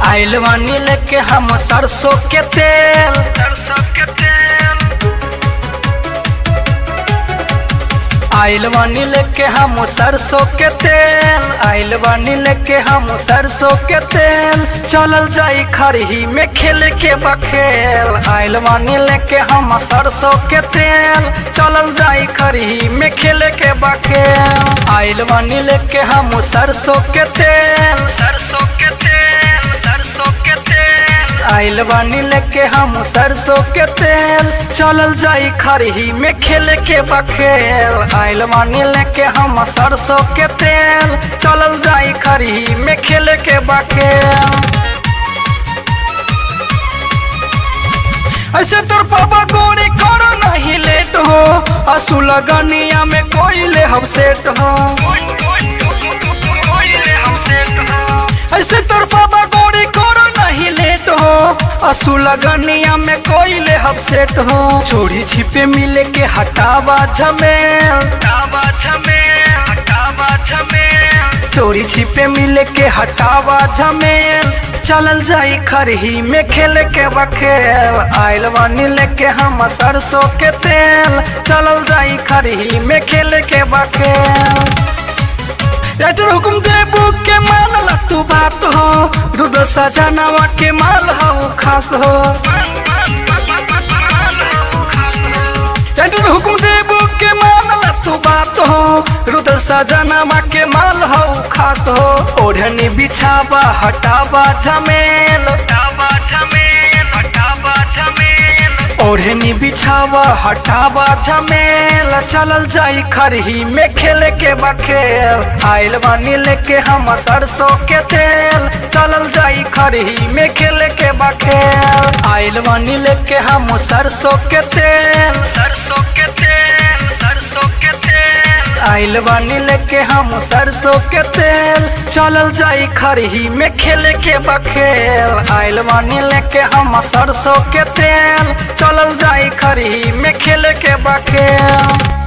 आइल बानी लेके हम सरसों के तेल सरसों के तेल आइल बानी लेके हम सरसों के तेल आइल बानी लेके हम सरसों के तेल चलल जाई खरही में खेल के बखेल आइल बानी लेके हम सरसों के तेल चलल जाई खरही में खेल के बखेल आइल बानी लेके हम सरसों के तेल सरसों के तेल सरसों के तेल आइल बानी लेके हम सरसों के तेल चलल जाई खरही में खेल के बखेल आइल बानी लेके हम सरसों के तेल चलल जाई खरही में खेल के बखेल ऐसे तोर पापा गोरी करो नहीं लेट हो असू लगनिया में कोई ले हम सेट हो ऐसे तोर पापा गोरी करो नहीं लेट हो असू लगनिया में कोई ले हम सेट हो चोरी छिपे मिले के हटावा झमेल हटावा झमेल हटावा झमेल चोरी छिपे मिले के हटावा झमेल चलल जाई खरही में खेल के बखेल आइल बानी लेके हम सरसों के तेल चलल जाई खरही में खेल के बखेल लेटर हुकुम देबू के मानल तू बात हो दूध सजनवा के माल हो खास हो लेटर हुकुम देबू के मानल तू बात हो रुद सजनवा के माल हो खास हो ओढ़नी बिछावा हटावा झमेल हटावा झमेल हटावा झमेल ओढ़नी बिछावा हटावा झमेल चलल जाई खरही में खेल के बखेल आइल बानी लेके हम सरसों के तेल चलल जाई खरही में खेल के बखेल आइल बानी लेके हम सरसों के तेल सरसों के तेल सरसों के तेल आइल बानी लेके हम सरसों के तेल चलल जाई खरही में खेल के बखेल आइल बानी लेके हम सरसों के तेल चलल जाई खरही में खेल के बखेल